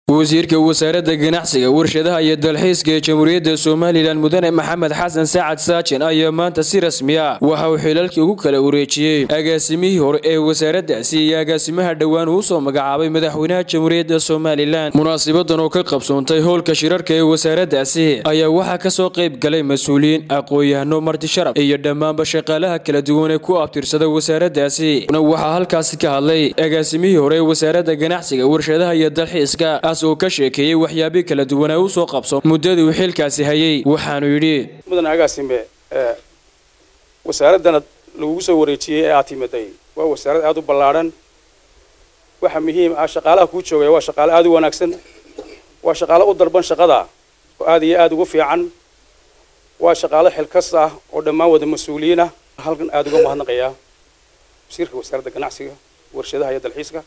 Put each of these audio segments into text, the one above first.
wasiirka wasaaradda ganacsiga warshadaha iyo dalxiiska ee jamhuuriyadda somalilan mudane maxamed xasan sacad saajin ayaa maanta si rasmi ah waxa uu xilalkii ugu kala wareejiyey agaasimihii hore ee wasaaraddaasi iyo agaasimaha dhowaan uu soo magacaabay madaxweynaha jamhuuriyadda somalilan munaasibadan oo ka qabsoontay howlka shirarka ee wasaaraddaasi ayaa waxaa kasoo qayb galay mas-uuliyiin aqoon-yahano marti sharaf iyo dhammaanba shaqaalaha kala duwan ee ku abtirsada wasaaraddaasi waxaa halkaasi ka hadlay agaasimihii hore ee wasaaradda ganacsiga warshadaha iyo dalxiiska oo ka sheekeeyey waxyaabihii kala duwanaa u soo qabso muddadii uu xilkaasi hayay waxaanu yidhi mudan agaasime wasaaraddana lagugu soo wareejiyey ee aad timaday waa wasaarad aada u ballaadhan waxa muhiim ah shaqaalaha kuu joogaya waa shaqaale aada u wanaagsan waa shaqaale u darban shaqada oo aada iyo aada ugu fiican waa shaqaale xilkas ah oo dhammaan wada mas-uuliyiin ah halkan aada uga mahadnaqayaa wasiirka wasaaradda ganacsiga warshadaha iyo dalxiiska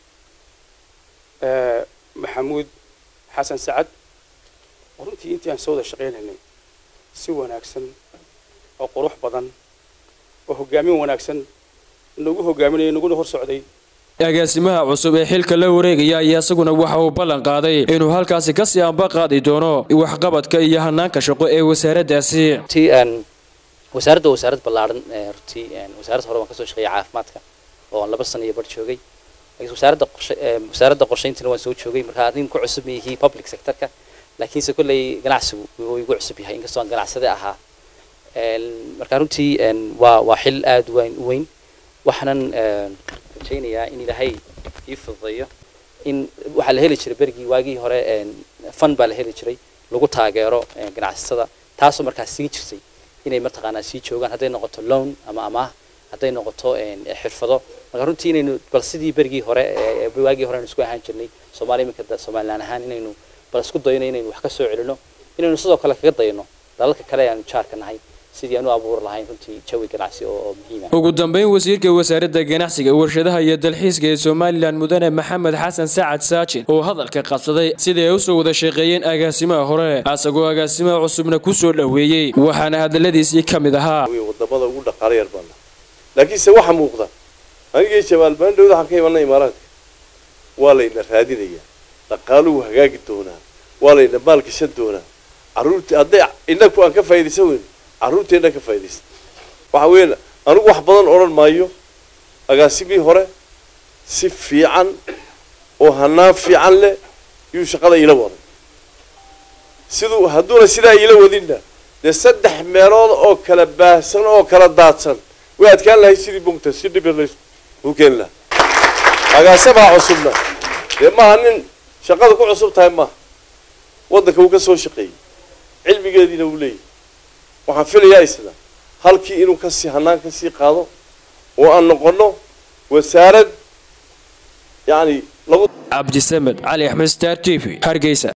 maxamuud xasan sacad oo runtii intii aan soo wada shaqaynaynay si wanaagsan oo qurux badan oo hoggaamin wanaagsan nagu hoggaaminaya naguna hor socday agaasimaha cusub ee xilka la wareegaya ayaa isaguna waxa uu ballan qaaday inuu halkaasi kasii anba qaadi doono waxqabadka iyo hanaanka shaqo ee wasaaraddaasi runtii wasaaradda wasaarad ballaadhan runtii wasaaradda hore waan kasoo shaqeeyay caafimaadka oo aan laba sano iyo bar joogay wasaaradda qorshe wasaaradda qorshayntina waan soo joogay marka adin ku cusub yihi public sectorka laakiinse kolley ganacsigu wuu igu cusub yahay inkastoo aan ganacsade ahaa marka runtii waa waa xil aada weyn u weyn waxaanan rajaynayaa in ilaahay ii fududeeyo in waxaa la heli jiray berigii waagii hore fund baa la heli jiray lagu taageero ganacsatada taasoo markaas sii jirtay inay mataqaanaa sii joogaan hadday noqoto loan ama amaah hadday noqoto xirfado marka runtii inaynu bal sidii berigii hore waagii hore aynu isku ahaan jirnay soomaaliya iminka somalilan ahaan inaynu bal isku dayno inaynu wax ka soo celino inaynu sidoo kale kaga dayno dalalka kale aanu jaarka nahay sidii aan u abuuri lahayn runtii jawi ganacsi oo muhiim ah ugu dambeyn wasiirka wasaaradda ganacsiga warshadaha iyo dalxiiska ee somalilan mudane maxamed xasan sacad saajin oo hadalka qabsaday sidii ay usoo wada shaqeeyeen agaasimaha hore asagoo agaasimaha cusubna ku soo dhoweeyey waxaana hadaladiisii ka mid ahaa wadamada ugu dhaqaala yar baana laakiinse waxa muuqda anigii jabaal baandhowda waxaan ka imanay imaaraadka waa layna raadinayaa dhaqaaluhu hagaagi doonaa waa layna maalgashan doonaa carruurtii hadday inaku aan ka faa'idaysan weyno carruurteenna ka faa'idaysan waxa weeyaan anigu wax badan odhan maayo agaasimihii hore si fiican oo hanaan fiican leh yuu shaqada iila waday siduu hadduuna sidaa iila wadinna dee saddex meelood oo kala baahsan oo kala daadsan way adkaan lahay sidii bugta si dhibirlays uu keeni lahaa agaasamaa cusubna dee maaha nin shaqada ku cusub tahay maaha waddanka wuu ka soo shaqeeyey cilmigeediina uu leeyahy waxaan filayaa isla halkii inuu kasii hanaan kasii qaado oo aan noqono wasaarad yacni lagu cabdisamed cali axmed star t v hargeysa